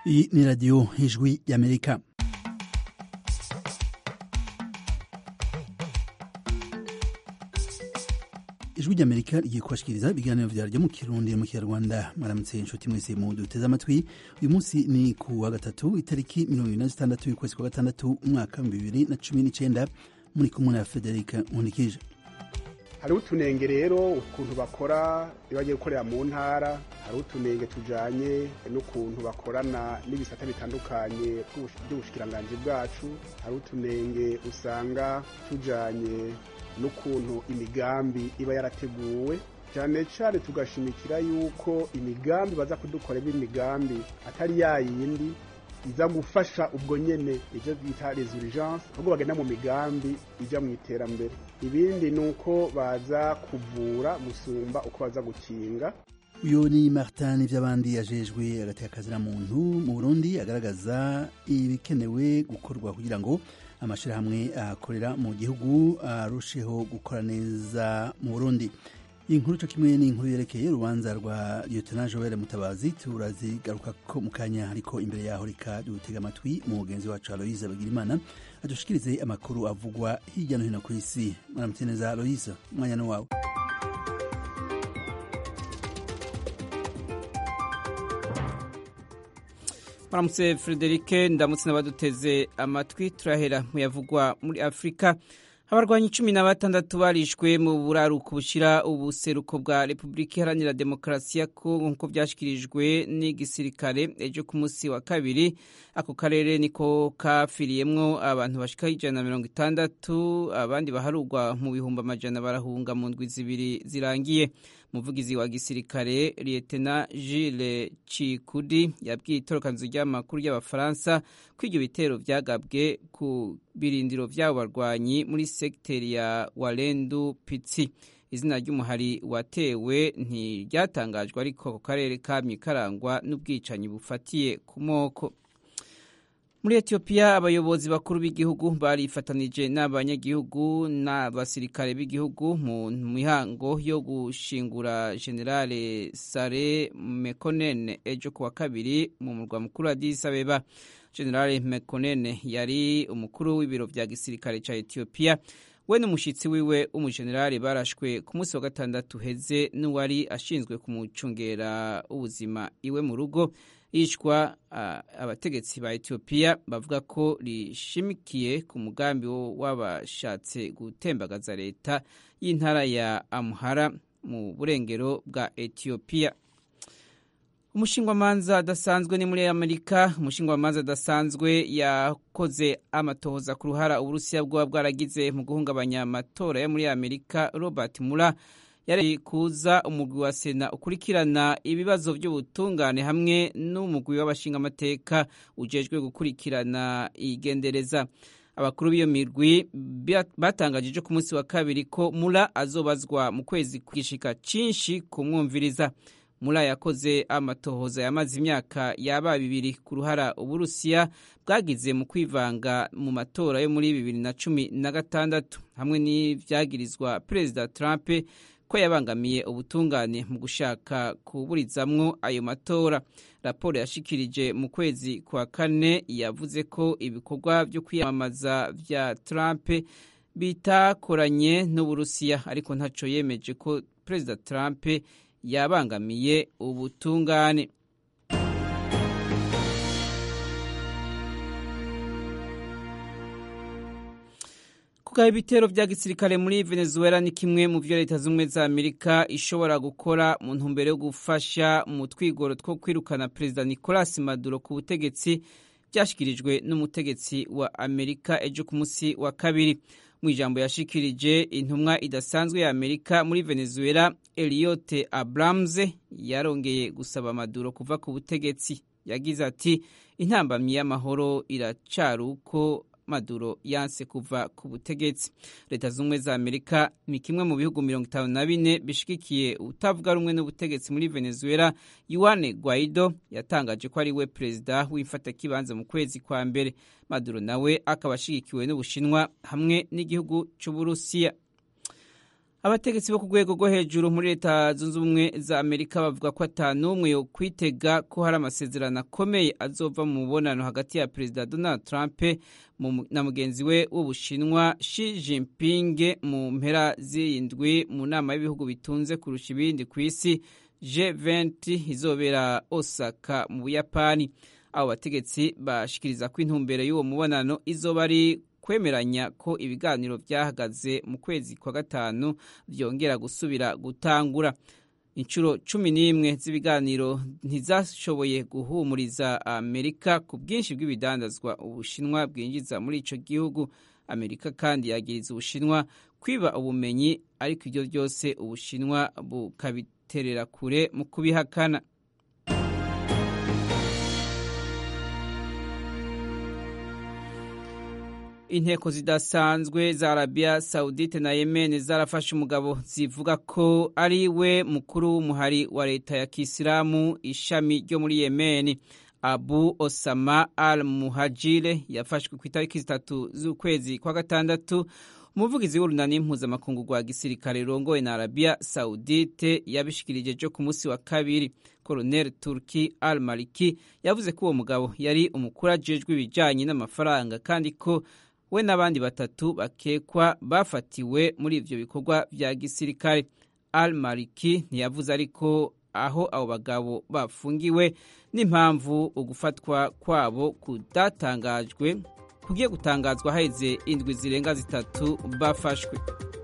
Iyi ni radiyo ijwi y'amerika ijwi ry'amerika rigiye kubashikiriza ibiganiro vyaryo mu kirundi mu kinyarwanda mwaramutse inshuti mwese mu duteze amatwi uyu munsi ni ku wa gatatu itariki mirongo ibiri na zitandatu y'ukwezi kwa gatandatu umwaka bibiri na cumi n'icenda muri kumwe na federika nkundikije hariho utunenge rero ukuntu bakora iyo bagiye gukorera mu ntara hariho utunenge tujanye n'ukuntu bakorana n'ibisata bitandukanye by'ubushikiranganji bwacu hariho utunenge usanga tujanye n'ukuntu imigambi iba yarateguwe cyane cyane tugashimikira yuko imigambi baza kudukorera imigambi atari ya yindi iza gufasha ubwo nyene ivyo bita les urgences ahubwo bagenda mu migambi ija mu iterambere ibindi ni uko baza kuvura gusumba uko baza gukinga uyu ni martin ivy'abandi yajejwe agateka muntu mu burundi agaragaza ibikenewe gukorwa kugira ngo amashirahamwe akorera mu gihugu arusheho gukora neza mu burundi inkuru co kimwe ni inkuru yerekeye urubanza rwa lieutenant joel mutabazi turazigaruka ko mu kanya ariko imbere yaho reka dutega amatwi mu mugenzi wacu aloise bagirimana adushikirize amakuru avugwa hirya no hino ku isi mwaramutse neza aloise umwanya ni wawe Maramutse Frederike ndamutse n'abaduteze amatwi turahera mu yavugwa muri Afrika abarwanyi cumi na batandatu barishwe mu buraruko bushira ubuseruko bwa Repubulika Iharanira Demokarasi ya Kongo nk'uko byashyikirijwe n'igisirikare ejo ku munsi wa kabiri ako karere niko kafiriyemwo abantu bashika ijana na mirongo itandatu abandi baharugwa mu bihumbi amajana barahunga mu ndwi zibiri zirangiye umuvugizi wa gisirikare lietena Gilles Cikudi yabwiye itorokanzu ry'amakuru y'abafaransa ko ibyo bitero vyagabwe ku birindiro vy'abo barwanyi muri sekiteri ya Walendu Pitsi izina ry'umuhari watewe ntiryatangajwe ariko ako karere kamye karangwa n'ubwicanyi bufatiye ku moko muri etiyopiya abayobozi bakuru b'igihugu barifatanije n'abanyagihugu n'abasirikare b'igihugu mu mihango yo gushingura generale sare mekonen ejo kuwa kabiri mu murwa mukuru Addis Abeba generale mekonen yari umukuru w'ibiro vya gisirikare ca etiyopiya we n'umushitsi wiwe w'umujenerali barashwe ku munsi wa gatandatu heze n'uwari ashinzwe kumucungera ubuzima iwe mu rugo yishwa abategetsi ba etiyopiya bavuga ko rishimikiye ku mugambi w'abashatse gutembagaza leta y'intara ya amuhara mu burengero bwa etiyopiya umushingwamanza adasanzwe ni muri amerika umushingwamanza adasanzwe yakoze amatohoza ku ruhara uburusiya bwoba bwaragize mu guhungabanya amatora yo muri amerika robert mura yari kuza umugwi wa sena ukurikirana ibibazo by'ubutungane hamwe n'umugwi w'abashingamateka ujejwe gukurikirana igendereza abakuru b'iyo mirwi batangaje ejo ku munsi wa kabiri ko mura azobazwa mu kwezi kwishika cinshi kumwumviriza mura yakoze amatohoza yamaze imyaka yaba bibiri ku ruhara uburusiya bwagize mu kwivanga mu matora yo muri bibiri na cumi na gatandatu hamwe n'ivyagirizwa perezida trump ko yabangamiye ubutungane mu gushaka kuburizamwo ayo matora raporo yashikirije mu kwezi kwa kane yavuze ko ibikorwa byo kwiyamamaza vya Trump bitakoranye n'Uburusiya ariko ntaco yemeje ko Perezida Trump yabangamiye ubutungane kugaba ibitero vya gisirikare muri Venezuela ni kimwe mu vyo leta z'ubumwe za Amerika ishobora gukora mu ntumbero yo gufasha mu twigoro two kwirukana perezida Nicolas Maduro ku butegetsi vyashikirijwe n'umutegetsi wa Amerika ejo ku musi wa kabiri mu ijambo yashikirije intumwa idasanzwe ya Amerika muri Venezuela Eliote Abrams yarongeye gusaba Maduro kuva ku butegetsi yagize ati intambamyi y'amahoro iracari uko Maduro yanse kuva ku butegetsi leta z'ubumwe za Amerika ni kimwe mu bihugu mirongo itanu na bine bishigikiye utavuga rumwe n'ubutegetsi muri Venezuela Juan Guaido yatangaje ko ari we perezida w'imfatakibanza mu kwezi kwa mbere Maduro nawe akaba ashigikiwe n'Ubushinwa hamwe n'igihugu c'Uburusiya abategetsi bo ku rwego rwo hejuru muri leta zunze ubumwe za amerika bavuga ko atanumwe yo kwitega ko hari amasezerano akomeye azova mu mubonano hagati ya perezida donald trump na mugenzi we w'ubushinwa Xi Jinping mu mpera z'indwi mu nama y'ibihugu bitunze kurusha ibindi ku isi G20 izobera Osaka mu Buyapani abo bategetsi bashikiriza ko intumbero y'uwo mubonano izoba ari kwemeranya ko ibiganiro byahagaze mu kwezi kwa gatanu byongera gusubira gutangura inshuro cumi n'imwe z'ibiganiro ntizashoboye guhumuriza amerika ku bwinshi bw'ibidandazwa ubushinwa bwinjiza muri icyo gihugu amerika kandi yagiriza ubushinwa kwiba ubumenyi ariko ibyo byose ubushinwa bukabiterera kure mu kubihakana inteko zidasanzwe za arabiya sawudite na yemen zarafashe umugabo zivuga ko ari we mukuru w'umuhari wa leta ya kisilamu ishami ryo muri yemen abu osama al muhajire yafashwe ku itariki zitatu z'ukwezi kwa gatandatu umuvugizi w'urunani mpuzamakungu rwa gisirikare rurongowe na arabiya sawudite yabishikirije ejo ku munsi wa kabiri koroneli turki al maliki yavuze ko uwo mugabo yari umukuru ajejwe ibijyanye n'amafaranga kandi ko we n'abandi batatu bakekwa bafatiwe muri ivyo bikorwa vya gisirikare al maliki ntiyavuze ariko aho abo bagabo bafungiwe n'impamvu ugufatwa kwabo kudatangajwe kugiye gutangazwa haheze indwi zirenga zitatu bafashwe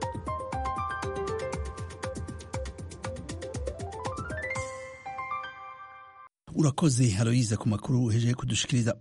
urakoze haroyiza ku makuru uhejeje kudushikiriza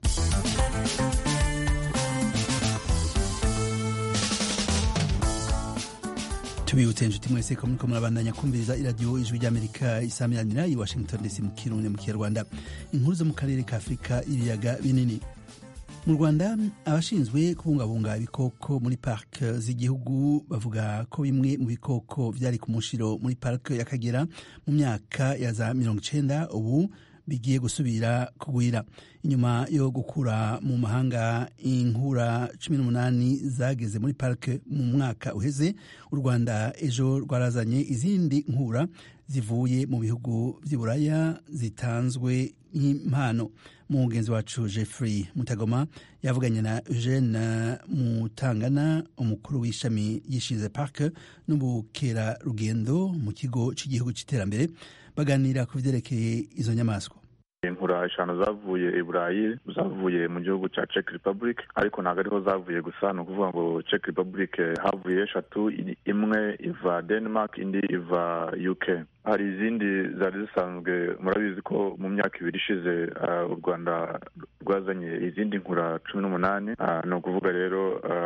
tubibutse inshuti mwese ko muriko murabandanya kumviriza iradiyo ijwi ry'amerika isamiranira i washington dc mu kirundi mu kinyarwanda inkuru zo mu karere ka afurika ibiyaga binini mu rwanda abashinzwe kubungabunga ibikoko muri parike z'igihugu bavuga ko bimwe mu bikoko byari ku mushiro muri parike y'akagera mu myaka ya za mirongo icenda ubu bigiye gusubira kugwira inyuma yo gukura mu mahanga inkura cumi n'umunani zageze muri parike mu mwaka uheze u rwanda ejo rwarazanye izindi nkura zivuye mu bihugu by'iburaya zitanzwe nk'impano mugenzi wacu jeffrey mutagoma yavuganye na eugene mutangana umukuru w'ishami yishinze parike n'ubukerarugendo mu kigo cy'igihugu cy'iterambere baganira ku byerekeye izo nyamaswa inkura eshanu zavuye i burayi zavuye mu gihugu cya czech republic ariko ntabwo ariho zavuye gusa ni ukuvuga ngo czech republic havuye eshatu imwe iva denmark indi iva uk hari izindi zari zisanzwe murabizi ko mu myaka ibiri ishize u rwanda rwazanye izindi nkura cumi n'umunani ni ukuvuga rero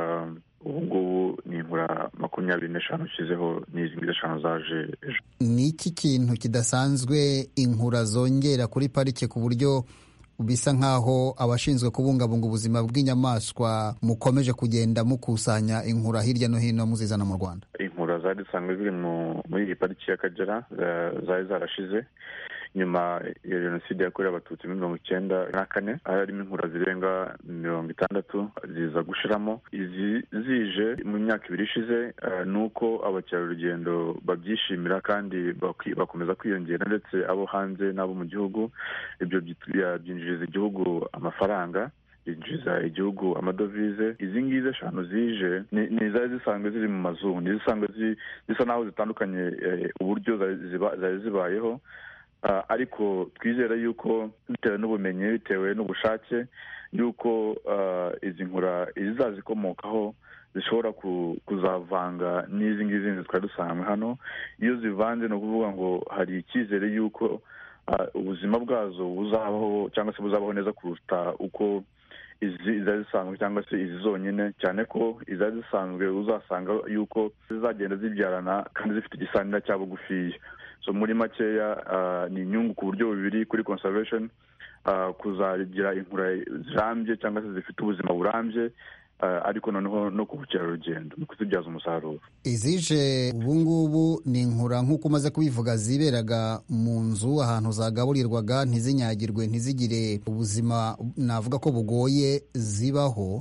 ubu ngubu ni inkura makumyabiri n'eshanu ushyizeho n'izi ngizi eshanu zaje ejo ni iki kintu kidasanzwe inkura zongera kuri parike ku buryo bisa nk'aho abashinzwe kubungabunga ubuzima bw'inyamaswa mukomeje kugenda mukusanya inkura hirya no hino muzizana mu rwanda inkura zari zisanzwe ziri muri iyi pariki y'akagera zari zarashize nyuma ya jenoside yakorewe abatutsi muri mirongo icyenda na kane harimo inkura zirenga mirongo itandatu ziza gushiramo izi zije mu myaka ibiri ishize ni uko abakerarugendo babyishimira kandi bakomeza kwiyongera ndetse abo hanze n'abo mu gihugu ibyo byinjiriza igihugu amafaranga byinjiza igihugu amadovize izi ngizi eshanu zije ni izari zisanzwe ziri mu mazungu ni zisanzwe zisa n'aho zitandukanye uburyo zari zibayeho ariko twizera yuko bitewe n'ubumenyi bitewe n'ubushake yuko izi nkura izazikomokaho zishobora kuzavanga n'izi ngizi zindi twari dusanzwe hano iyo zivanze ni ukuvuga ngo hari icyizere yuko ubuzima bwazo buzabaho cyangwa se buzabaho neza kuruta uko izari zisanzwe cyangwa se izi zonyine cyane ko izari zisanzwe uzasanga yuko zizagenda zibyarana kandi zifite igisanira cya bugufiya so muri makeya ni inyungu ku buryo bubiri kuri conservation kuzagira inkura zirambye cyangwa se zifite ubuzima burambye ariko noneho no ku bukerarugendo no kuzibyaza umusaruro izije ubu ngubu ni inkura nk'uko umaze kubivuga ziberaga mu nzu ahantu zagaburirwaga ntizinyagirwe ntizigire ubuzima navuga ko bugoye zibaho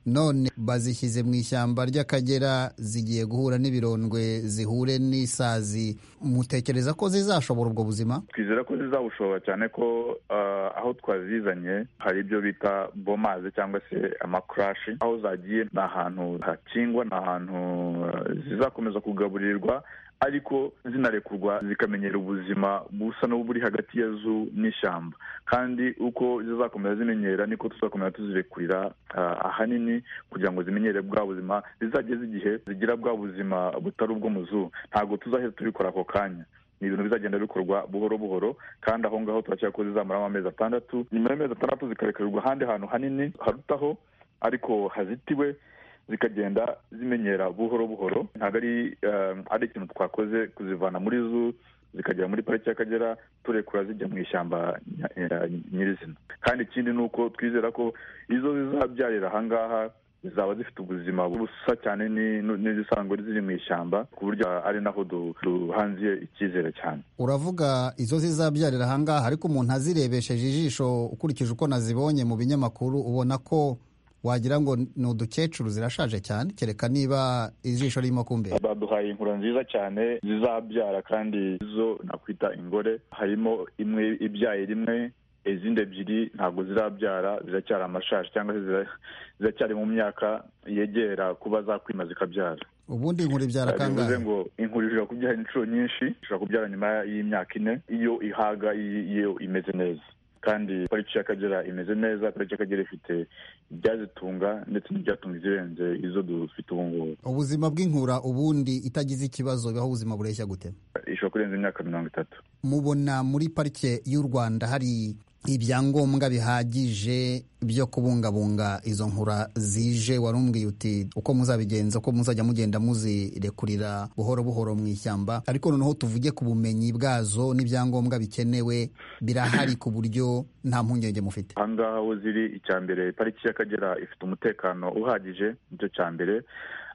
none bazishyize mu ishyamba ry'akagera zigiye guhura n'ibirondwe zihure n'isazi mutekereza ko zizashobora ubwo buzima twizera ko zizabushobora cyane ko aho twazizanye hari ibyo bita bomazi cyangwa se amakarashi aho zagiye ni ahantu hakingwa ni ahantu zizakomeza kugaburirwa ariko zinarekurwa zikamenyera ubuzima busa n'uburi hagati ya zu n'ishyamba kandi uko zizakomeza zimenyera niko tuzakomeza tuzirekurira ahanini kugira ngo zimenyere bwa buzima zizageze igihe zigira bwa buzima butari ubwo mu zu ntabwo tuzahita tubikora ako kanya ni ibintu bizagenda bikorwa buhoro buhoro kandi aho ngaho turakeka ko zizamaramo amezi atandatu nyuma y'amezi atandatu zikarekurwa ahandi hantu hanini harutaho ariko hazitiwe zikagenda zimenyera buhoro buhoro ntabwo ari ari ikintu twakoze kuzivana muri zu zikagera muri pariki y'akagera turekura zijya mu ishyamba nyirizina kandi ikindi ni uko twizera ko izo zizabyarira ahangaha zaba zifite ubuzima busa cyane n'izisanzwe ziri mu ishyamba ku buryo ari naho duhanziye icyizere cyane uravuga izo zizabyarira ahangaha ariko umuntu azirebesheje ijisho ukurikije uko nazibonye mu binyamakuru ubona ko wagira ngo ni udukecuru zirashaje cyane kereka niba ijisho ririmo kumbera baduhaye inkura nziza cyane zizabyara kandi zo nakwita ingore harimo imwe ibyaye rimwe izindi ebyiri ntabwo zirabyara ziracyari amashashi cyangwa se ziracyari mu myaka yegera kuba zakwima zikabyara ubundi inkuru ibyara kangahe bivuze ngo inkuru ishobora kubyara inshuro nyinshi ishobora kubyara nyuma y'imyaka ine iyo ihaga iyo imeze neza kandi pariki y'akagera imeze neza pariki y'akagera ifite ibyazitunga ndetse n'ibyatunga izirenze izo dufite ubu ngubu ubuzima bw'inkura ubundi itagize ikibazo bibaho ubuzima bureshya gute ishobora kurenza imyaka mirongo itatu mubona muri parike y'u rwanda hari ibyangombwa bihagije byo kubungabunga izo nkura zije warumbwiye uti uko muzabigenza uko muzajya mugenda muzirekurira buhoro buhoro mu ishyamba ariko noneho tuvuge ku bumenyi bwazo n'ibyangombwa bikenewe birahari ku buryo nta mpungenge mufite ahangaha aho ziri icya mbere pariki y'akagera ifite umutekano uhagije nicyo cya mbere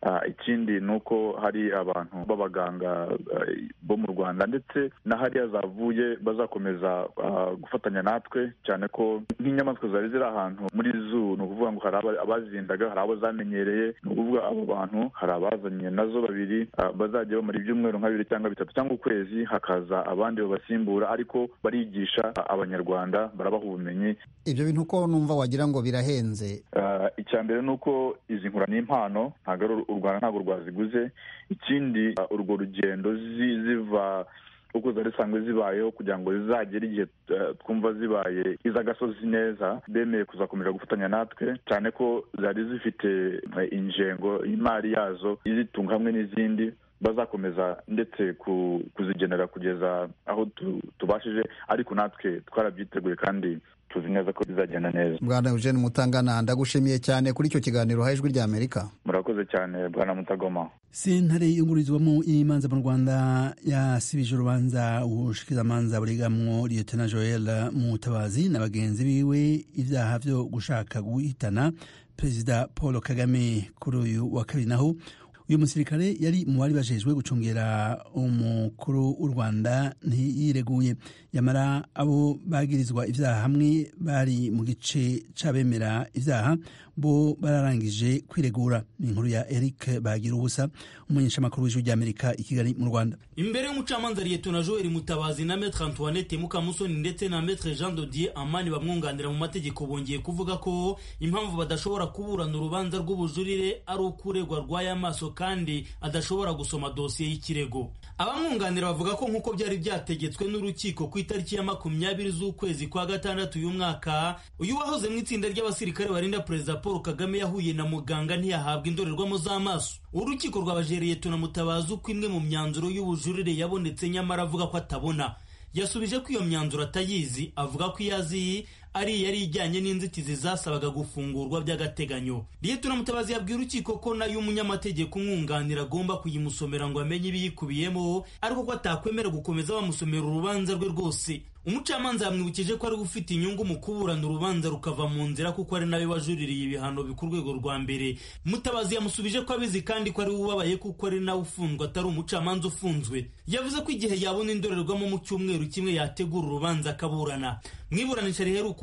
ikindi ni uko hari abantu b'abaganga bo mu rwanda ndetse na hariya zavuye bazakomeza gufatanya natwe cyane ko nk'inyamaswa zari ziri ahantu muri zu ni ukuvuga ngo hari abazindaga hari abo zamenyereye ni ukuvuga abo bantu hari abazanye nazo babiri bazajya bamara ibyumweru nka bibiri cyangwa bitatu cyangwa ukwezi hakaza abandi babasimbura ariko barigisha abanyarwanda barabaha ubumenyi ibyo bintu uko numva wagira ngo birahenze icya mbere ni uko izi nkura ni impano ntabwo ari u rwanda ntabwo rwaziguze ikindi urwo rugendo ziva uko zari zisanzwe zibayeho kugira ngo zizagere igihe twumva zibaye iz'agasozi neza bemeye kuzakomeza gufatanya natwe cyane ko zari zifite ingengo y'imari yazo izitunga hamwe n'izindi bazakomeza ndetse kuzigenera kugeza aho tubashije ariko natwe twarabyiteguye kandi tuzi neza ko bizagenda neza bwana eugene mutangana ndagushimiye cyane kuri icyo kiganiro ha ijwi ry'amerika murakoze cyane bwana mutagoma sentare yungururizwamo imanza mu rwanda yasibije urubanza ubushikirizamanza buregamwo liyetona joel mutabazi na bagenzi biwe ibyaha byo gushaka guhitana perezida paul kagame kuri uyu wa kabiri naho uyu musirikare yari mu bari bajejwe gucungera umukuru w'u rwanda ntiyireguye yamara abo bagirizwa ibyaha hamwe bari mu gice c'abemera ibyaha bo bararangije kwiregura ni inkuru ya eric bagira ubusa umumenyeshamakuru w'ijwi ry'amerika i kigali mu rwanda imbere y'umucamanza liyetona joel mutabazi na metre antoinette mukamusoni ndetse na metre jean dodier amani bamwunganira mu mategeko bongeye kuvuga ko impamvu badashobora kuburana urubanza rw'ubujurire ari uko uregwa rwaye amaso kandi adashobora gusoma dosiye y'ikirego abamwunganira bavuga ko nk'uko byari byategetswe n'urukiko ku itariki ya makumyabiri z'ukwezi kwa gatandatu uyu mwaka uyu wahoze mu itsinda ry'abasirikare barinda perezida paul kagame yahuye na muganga ntiyahabwa indorerwamo z'amaso urukiko rwabajereye tunamutabaza uko imwe mu myanzuro y'ubujurire yabonetse nyamara avuga ko atabona yasubije ko iyo myanzuro atayizi avuga ko iyo azi ari yari ijyanye n'inzitizi zasabaga gufungurwa by'agateganyo liyetona mutabazi yabwiye urukiko ko nayo umunyamategeko umwunganira agomba kuyimusomera ngo amenye ibiyikubiyemo ariko ko atakwemera gukomeza bamusomera urubanza rwe rwose umucamanza yamwibukije ko ari ufite inyungu mu kuburana urubanza rukava mu nzira kuko ari nawe wajuririye ibihano ku rwego rwa mbere mutabazi yamusubije ko abizi kandi ko ari we ubabaye kuko ari nawe ufunzwe atari umucamanza ufunzwe yavuze ko igihe yabona indorerwamo mu cyumweru kimwe yategura urubanza akaburana mu iburanisha riheruka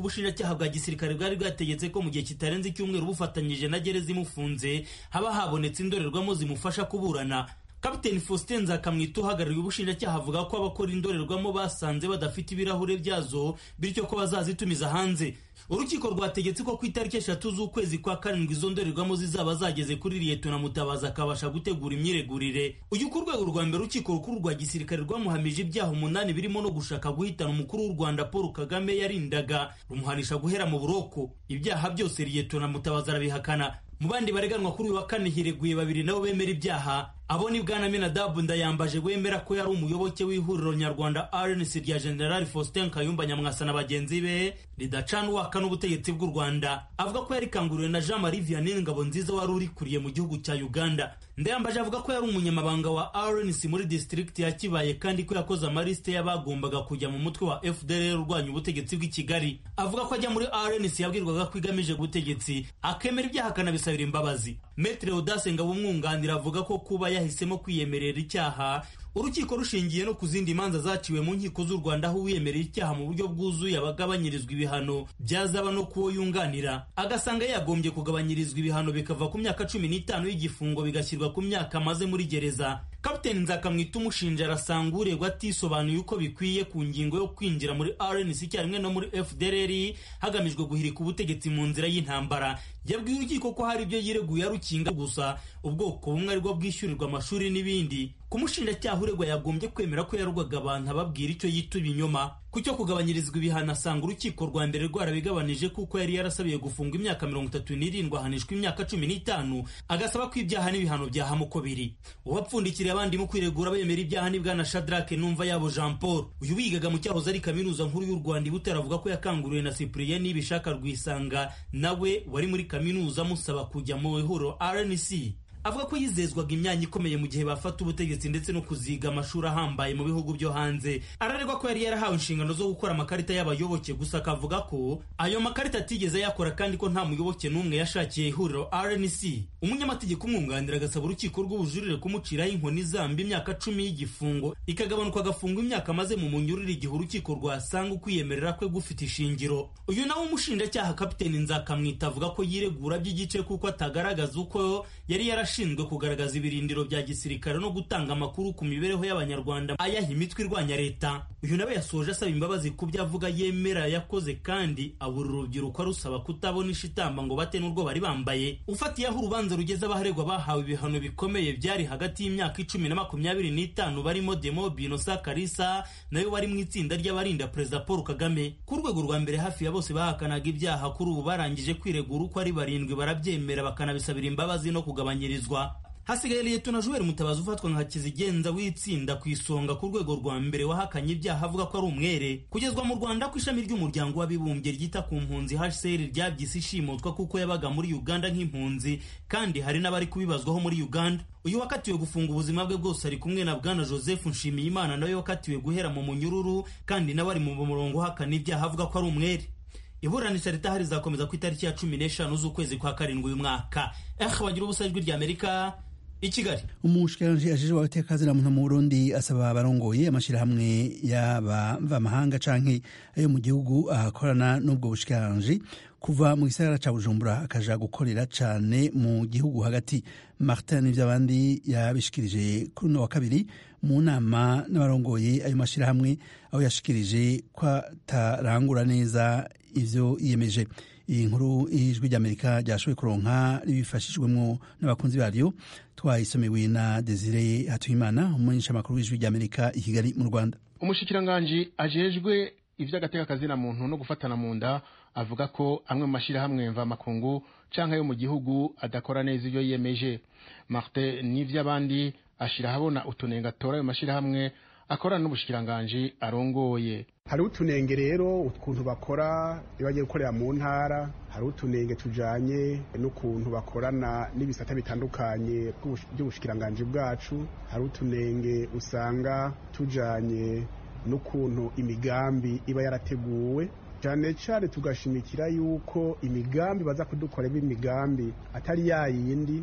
ubushinjacyaha bwa gisirikare bwari bwategetse ko mu gihe kitarenze icyumweru bufatanyije na gereza imufunze haba habonetse indorerwamo zimufasha kuburana kapiteni faustin nzakamwita uhagarariye ubushinjacyaha avuga ko abakora indorerwamo basanze badafite ibirahure byazo bityo ko bazazitumiza hanze urukiko rwategetse ko ku itariki eshatu z'ukwezi kwa karindwi izo ndorerwamo zizaba zageze kuri liyetona mutabazi akabasha gutegura imyiregurire uyu ku rwego rwa mbere urukiko rukuru rwa gisirikare rwamuhamije ibyaha umunani birimo no gushaka guhitana umukuru w'u rwanda paul kagame yarindaga rumuhanisha guhera mu buroko ibyaha byose liyetona mutabazi arabihakana mu bandi bareganwa kuri uyu wa kane hireguye babiri nabo bemera ibyaha abo ni bwana minadabu ndayambaje wemera ko yari umuyoboke w'ihuriro nyarwanda rnc rya generali faustin kayumba nyamwasa na bagenzi be ridacana uwaka n'ubutegetsi bw'u rwanda avuga ko yarikanguriwe na jean marie vianney ngabo nziza wari urikuriye mu gihugu cya uganda ndayambaje avuga ko yari umunyamabanga wa rnc muri district ya kibaye kandi ko yakoze amarisite y'abagombaga kujya mu mutwe wa fdr urwanya ubutegetsi bw'i kigali avuga ko ajya muri rnc yabwirwaga ko igamije ubutegetsi akemera ibyaha akanabisabira imbabazi metre audace ngabo umwunganira avuga ko kuba yahisemo kwiyemerera icyaha urukiko rushingiye no ku zindi manza zaciwe mu nkiko z'u rwanda aho uwiyemerera icyaha mu buryo bwuzuye abagabanyirizwa ibihano byazaba no kuwo yunganira agasanga yagombye kugabanyirizwa ibihano bikava ku myaka cumi n'itanu y'igifungo bigashyirwa ku myaka amaze muri gereza kapiteni nzakamwita umushinja arasanga uregwa atisobanuye uko bikwiye ku ngingo yo kwinjira muri rnc icyarimwe no muri fdrr hagamijwe guhirika ubutegetsi mu nzira y'intambara yabwiye urukiko ko hari ibyo yireguye arukinga gusa ubwoko bumwe aribwo bwishyurirwa amashuri n'ibindi ku mushinjacyaha uregwa yagombye kwemera ko yarugwaga abantu ababwira icyo yita ibinyoma ku cyo kugabanyirizwa ibihano asanga urukiko rwa mbere rwarabigabanije kuko yari yarasabiye gufungwa imyaka mirongo itatu n'irindwi ahanishwa imyaka cumi n'itanu agasaba ko ibyaha n'ibihano byahama uko biri uwapfundikiriye abandi mu kwiregura bemera ibyaha ni bwana shadrake numva yabo jean paul uyu wigaga mu cyahoze ari kaminuza nkuru y'u rwanda ibutera avuga ko yakanguriwe na cyprien nibishaka rwisanga nawe wari muri kaminuza amusaba kujya mu ihuriro rnc avuga ko yizezwaga imyanya ikomeye mu gihe bafata ubutegetsi ndetse no kuziga amashuri ahambaye mu bihugu byo hanze ararerwa ko yari yarahawe inshingano zo gukora amakarita y'abayoboke gusa akavuga ko ayo makarita atigeze yakora kandi ko nta muyoboke n'umwe yashakiye ihuriro rnc umunyamategeko umwunganira agasaba urukiko rw'ubujurire kumuciraho inkoni zamba imyaka cumi y'igifungo ikagabanuka agafungwa imyaka amaze mu munyurire igihe urukiko rwasanga ukwiyemerera kwe gufite ishingiro uyu nawe umushinjacyaha kapiteni nzakamwita avuga ko yiregura by'igice kuko atagaragaza uko yari yarashinzwe ashinzwe kugaragaza ibirindiro bya gisirikare no gutanga amakuru ku mibereho y'abanyarwanda ayaha imitwe irwanya leta uyu nawe yasoje asaba imbabazi ku byo avuga yemera yakoze kandi abura urubyiruko arusaba kutabona ishitamba ngo bate n'urwo bari bambaye ufatiye aho urubanza rugeze abaharegwa bahawe ibihano bikomeye byari hagati y'imyaka icumi na makumyabiri n'itanu barimo demo binosa karisa nayo bari mu itsinda ry'abarinda perezida paul kagame ku rwego rwa mbere hafi ya bose bahakanaga ibyaha kuri ubu barangije kwiregura uko ari barindwi barabyemera bakanabisabira imbabazi no kugabanyirizwa hasigaye liyetona juweri mutabazi ufatwa nka kizigenza w'itsinda ku isonga ku rwego rwa mbere wahakanye ibyaha avuga ko ari umwere kugezwa mu rwanda ku ishami ry'umuryango w'abibumbye ryita ku mpunzi hcr ryabyise ishimutwa kuko yabaga muri uganda nk'impunzi kandi hari n'abari kubibazwaho muri uganda uyu wakatiwe gufunga ubuzima bwe bwose ari kumwe na bwana joseph nshimiyimana nawe wakatiwe guhera mu munyururu kandi nawe ari mu murongo uhakana ibyaha avuga ko ari umwere iburanisha ritahari rizakomeza ku itariki ya cumi n'eshanu z'ukwezi kwa karindwi uyu mwaka eh bagira ubusa ijwi rya amerika i kigali umushikiranganji ajejwe abatekazina muntu mu burundi asaba abarongoye amashyirahamwe y'abamvamahanga canke ayo mu gihugu akorana n'ubwo bushikiranganji kuva mu gisagara ca bujumbura akaja gukorera cane mu gihugu hagati martin n'ivy'abandi yabishikirije kuri uno wa kabiri mu nama n'abarongoye ayo mashyirahamwe aho yashikirije ko atarangura neza ivyo yiyemeje iyi nkuru ijwi ry'amerika ryashoboye kuronka ribifashijwemo n'abakunzi baryo twayisomewe na desire hatuyimana umumenyeshamakuru w'ijwi ry'amerika i kigali mu rwanda umushikiranganji ajejwe ivy'agateka kazina muntu no gufatana mu nda avuga ko amwe mu mashyirahamwe mvamakungu canke yo mu gihugu adakora neza ivyo yiyemeje martin n'ivy'abandi ashira ahabona utunenga atora ayo mashyirahamwe akorana n'ubushikiranganji arongoye hariho utunenge rero ukuntu bakora iyo bagiye gukorera mu ntara hariho utunenge tujanye n'ukuntu bakorana n'ibisata bitandukanye by'ubushikiranganji bwacu hariho utunenge usanga tujanye n'ukuntu imigambi iba yarateguwe cyane cyane tugashimikira yuko imigambi baza kudukorera imigambi atari ya yindi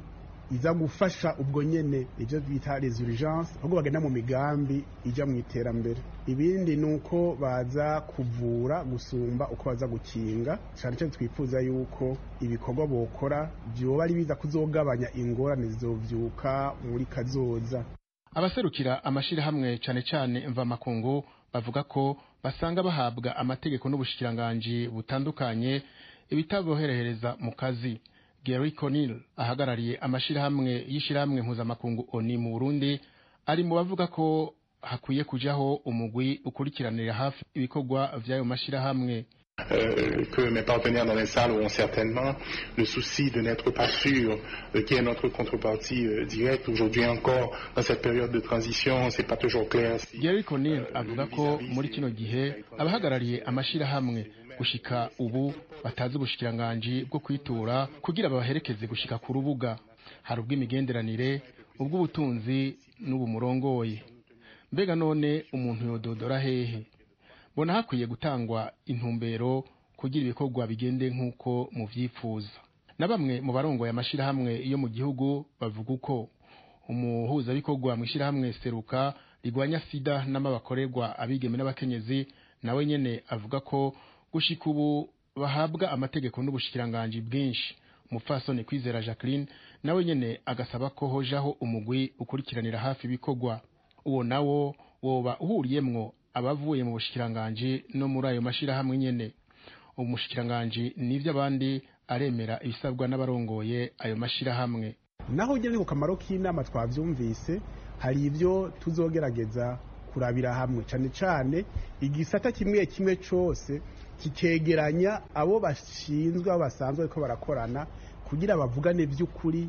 iza gufasha ubwo nyene ivyo bita les urgences ahubwo bagenda mu migambi ija mu iterambere ibindi ni uko baza kuvura gusumba uko baza gukinga cyane cyane twifuza yuko ibikorwa bokora vyoba ari biza kuzogabanya ingorane zizovyuka muri kazoza abaserukira amashirahamwe cane cane mvamakungu bavuga ko basanga bahabwa amategeko n'ubushikiranganji butandukanye ibitaboherehereza mu kazi Gary Conil ahagarariye amashirahamwe y'ishirahamwe mpuzamakungu ONI mu Burundi ari mu bavuga ko hakwiye kujaho umugwi ukurikiranira hafi ibikorwa vy'ayo mashirahamwe Euh, que mes partenaires dans les salles auront certainement le souci de n'être pas sûr euh, qui est notre contrepartie euh, directe. Aujourd'hui encore, dans cette période de transition, c'est pas toujours clair. Si, Gary Conil avuga ko muri kino gihe abahagarariye amashirahamwe gushika ubu batazi ubushikiranganji bwo kwitura kugira babaherekeze gushika ku rubuga hari ubw'imigenderanire ubw'ubutunzi n'ubumurongoye mbega none umuntu yododora hehe mbona hakwiye gutangwa intumbero kugira ibikorwa bigende nk'uko muvyifuza na bamwe mu barongoye amashirahamwe yo mu gihugu bavuga uko umuhuzabikorwa mu ishirahamwe seruka rigwanya sida n'amabakorerwa abigeme n'abakenyezi nawe nyene avuga ko gushika ubu bahabwa amategeko n'ubushikiranganji bwinshi umupfasoni kwizera jacqueline nawe nyene agasaba ko hojaho umugwi ukurikiranira hafi ibikorwa uwo nawo woba uhuriyemwo abavuye mu bushikiranganji no muri ayo mashirahamwe nyene umushikiranganji n'ivyo abandi aremera ibisabwa n'abarongoye ayo mashirahamwe naho ugeze ku kamaro k'inama twavyumvise hari ibyo tuzogerageza kurabira hamwe cyane cyane igisata kimwe kimwe cyose kikegeranya abo bashinzwe abo basanzwe ariko barakorana kugira bavugane by'ukuri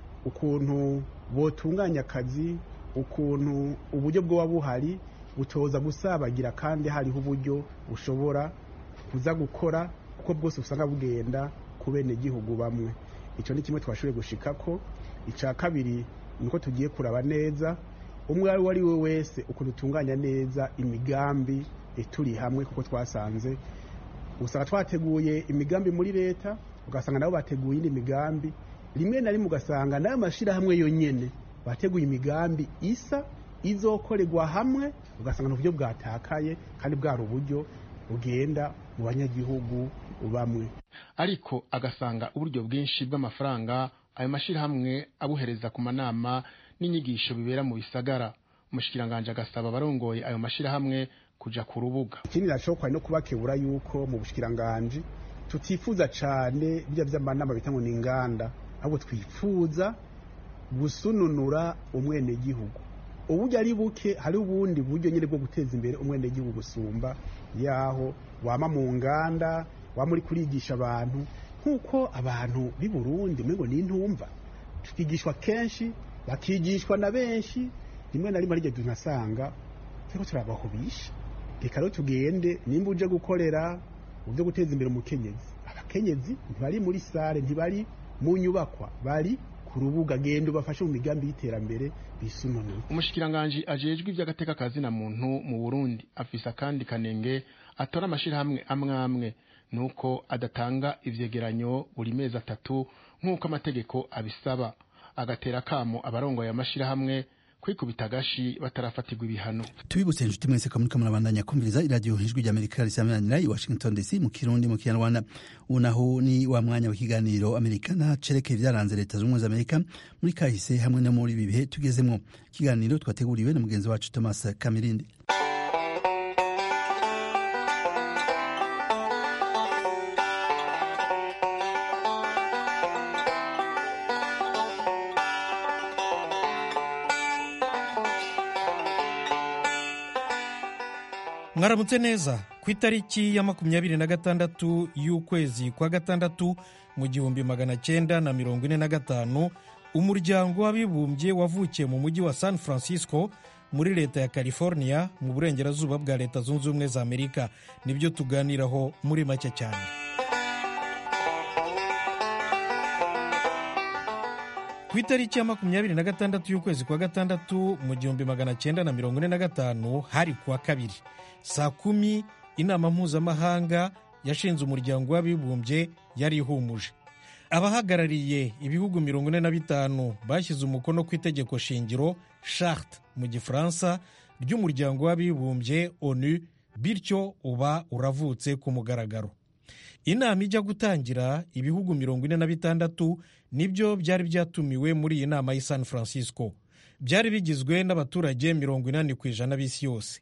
ukuntu botunganya akazi ukuntu uburyo bwoba buhari butoza gusabagira kandi hariho uburyo bushobora kuza gukora kuko bwose usanga bugenda ku bene gihugu bamwe icyo ni kimwe twashoboye gushika ko icya kabiri ni uko tugiye kuraba neza umwe uwo ari we wese ukuntu utunganya neza imigambi turi hamwe kuko twasanze usanga twateguye imigambi muri leta ugasanga nabo bateguye indi migambi rimwe na rimwe ugasanga n'ayo mashyirahamwe yonyine bateguye imigambi isa izokorerwa hamwe ugasanga ni uburyo bwatakaye kandi bwari uburyo bugenda mu banyagihugu bamwe ariko agasanga uburyo bwinshi bw'amafaranga ayo mashyirahamwe abuhereza ku manama n'inyigisho bibera mu bisagara umushikiranganji agasaba abarongoye ayo mashyirahamwe kuja ku rubuga ikindi nashobora no kubakebura yuko mu bushikiranganji tutifuza cyane bijya by'amanama bita ngo ni inganda ahubwo twifuza gusununura umwenegihugu uburyo ari buke hari ubundi buryo nyine bwo guteza imbere umwenegihugu gusumba yaho wama mu nganda wama uri kurigisha abantu nk'uko abantu b'i burundi ngo ni intumva tukigishwa kenshi bakigishwa na benshi rimwe na rimwe arigeze tunasanga turiko turabahubisha reka rero tugende nimba uje gukorera mu byo guteza imbere umukenyezi abakenyezi ntibari muri sare ntibari mu nyubakwa bari ku rubuga genda ubafashe mu migambi y'iterambere bisununure umushikiranganji ajejwe ivy'agateka kazina muntu mu burundi afise akandi kanenge atora amashirahamwe amwe amwe nuko adatanga ivyegeranyo buri mezi atatu nk'uko amategeko abisaba agatera kamo abarongoye amashirahamwe kwikubita agashi batarafatirwa ibihano tubibutse inshuti mwese ko muriko murabandanya kumviriza iradiyo ijwi ry'amerika risamanira i washington dc mu kirundi mu kinyarwanda ubu naho ni wa mwanya w'ikiganiro amerikana cerekeye vyaranze leta z'ubumwe za amerika muri kahise hamwe no muri ibi bihe tugezemwo ikiganiro twateguriwe na mugenzi wacu thomas kamirindi mwaramutse neza ku itariki ya makumyabiri na gatandatu y'ukwezi kwa gatandatu mu gihumbi magana cyenda na mirongo ine na gatanu umuryango w'abibumbye wavukiye mu mujyi wa san francisco muri leta ya california mu burengerazuba bwa leta zunze ubumwe za amerika nibyo tuganiraho muri make cyane ku itariki ya makumyabiri na gatandatu y'ukwezi kwa gatandatu mu gihumbi magana cyenda na mirongo ine na gatanu hari kuwa kabiri saa kumi inama mpuzamahanga yashinze umuryango w'abibumbye yari ihumuje abahagarariye ibihugu mirongo ine na bitanu bashyize umukono ku itegeko shingiro charte mu gifaransa ry'umuryango w'abibumbye onu bityo uba uravutse ku mugaragaro inama ijya gutangira ibihugu mirongo ine na bitandatu nibyo byari byatumiwe muri iyi nama y'i san francisco byari bigizwe n'abaturage mirongo inani ku ijana b'isi yose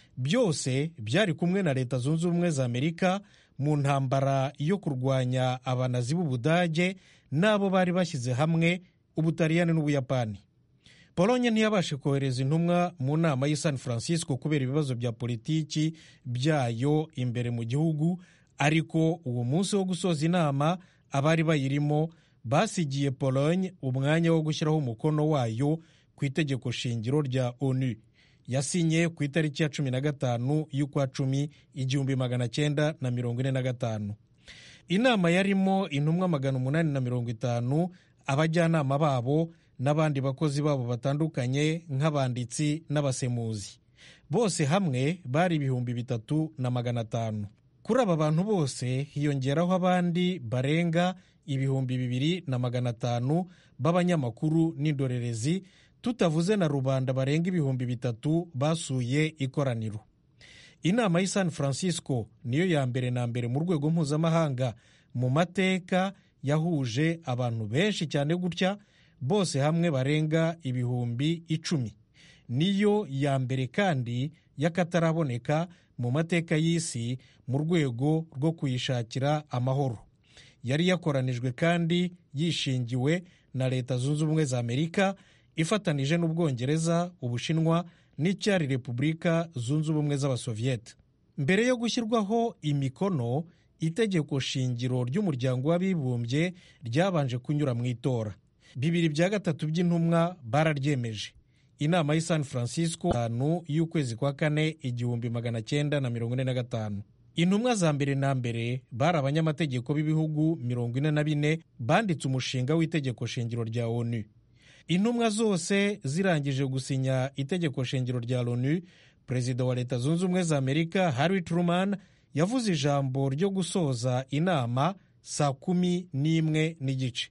byose byari kumwe na leta zunze ubumwe za amerika mu ntambara yo kurwanya abanazi b'ubudage n'abo bari bashyize hamwe ubutaliyani n'ubuyapani polonye ntiyabashe kohereza intumwa mu nama y'i san francisco kubera ibibazo bya politiki byayo imbere mu gihugu ariko uwo munsi wo gusoza inama abari bayirimo basigiye polonye umwanya wo gushyiraho umukono wayo ku itegeko shingiro rya onu yasinye ku itariki ya cumi na gatanu y'ukwa cumi igihumbi magana cyenda na mirongo ine na gatanu inama yarimo intumwa magana umunani na mirongo itanu abajyanama babo n'abandi bakozi babo batandukanye nk'abanditsi n'abasemuzi bose hamwe bari ibihumbi bitatu na magana atanu kuri aba bantu bose hiyongeraho abandi barenga ibihumbi bibiri na magana atanu b'abanyamakuru n'indorerezi tutavuze na rubanda barenga ibihumbi bitatu basuye ikoraniro inama y'i san francisco niyo ya mbere na mbere mu rwego mpuzamahanga mu mateka yahuje abantu benshi cyane gutya bose hamwe barenga ibihumbi icumi niyo ya mbere kandi y'akataraboneka mu mateka y'isi mu rwego rwo kuyishakira amahoro yari yakoranijwe kandi yishingiwe na leta zunze ubumwe za amerika ifatanije n'ubwongereza ubushinwa n'icyari repubulika zunze ubumwe z'abasoviyete mbere yo gushyirwaho imikono itegeko shingiro ry'umuryango w'abibumbye ryabanje kunyura mu itora bibiri bya gatatu by'intumwa bararyemeje inama y'i san francisco tanu y'ukwezi kwa kane igihumbi magana cyenda na mirongo ine na gatanu intumwa za mbere na mbere bari abanyamategeko b'ibihugu mirongo ine na bine banditse umushinga w'itegeko shingiro rya onu intumwa zose zirangije gusinya itegeko shingiro rya loni perezida wa leta zunze ubumwe za amerika harry truman yavuze ijambo ryo gusoza inama saa kumi n'imwe n'igice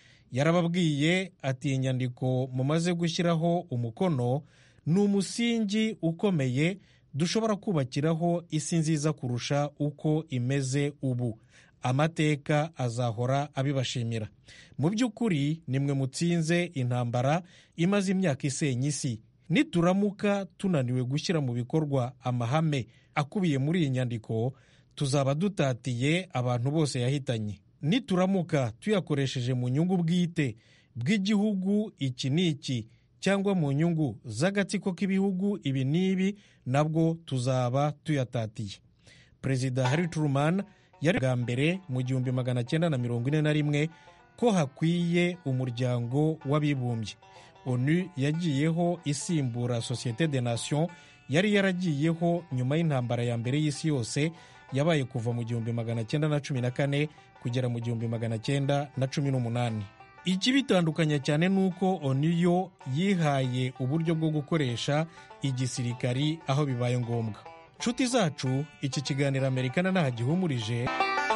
yarababwiye ati inyandiko mumaze gushyiraho umukono ni umusingi ukomeye dushobora kubakiraho isi nziza kurusha uko imeze ubu amateka azahora abibashimira mu by'ukuri nimwe mutsinze intambara imaze imyaka isenya isi nituramuka tunaniwe gushyira mu bikorwa amahame akubiye muri iyi nyandiko tuzaba dutatiye abantu bose yahitanye nituramuka tuyakoresheje mu nyungu bwite bw'igihugu iki n'iki cyangwa mu nyungu z'agatsiko k'ibihugu ibi n'ibi nabwo tuzaba tuyatatiye perezida harry truman yari bwa mbere mu gihumbi magana cyenda na mirongo ine na rimwe ko hakwiye umuryango w'abibumbye onu yagiyeho isimbura sosiyete de nation yari yaragiyeho nyuma y'intambara ya mbere y'isi yose yabaye kuva mu gihumbi magana cyenda na cumi na kane kugera mu gihumbi magana cyenda na cumi n'umunani ikibitandukanya cyane ni uko onu yo yihaye uburyo bwo gukoresha igisirikari aho bibaye ngombwa nshuti zacu iki kiganiro amerikana ntaho gihumurije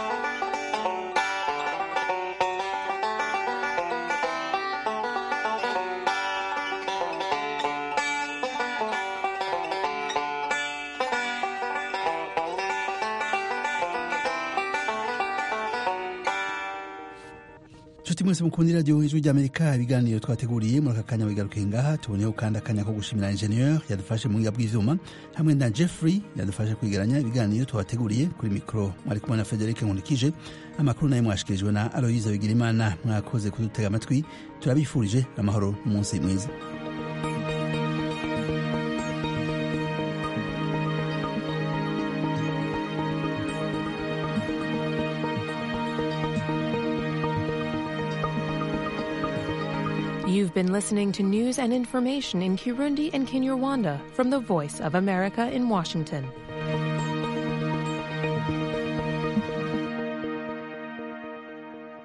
nshuti mwese mukunda iradiyo ijwi ry'amerika ibiganiro twateguriye muri aka kanya bigaruke ngaha tuboneyeho kandi akanya ko gushimira injeniyeri yadufashe mu buhinga bw'ibyuma hamwe na jeffrey yadufashe kwegeranya ibiganiro twabateguriye kuri mikoro mwari kumwe na frederic nkurikije amakuru nayo mwashikirijwe na aloyiza bigirimana mwakoze kudutega amatwi turabifurije amahoro n'umunsi mwiza You've been listening to news and information in Kirundi and Kinyarwanda from the Voice of America in Washington.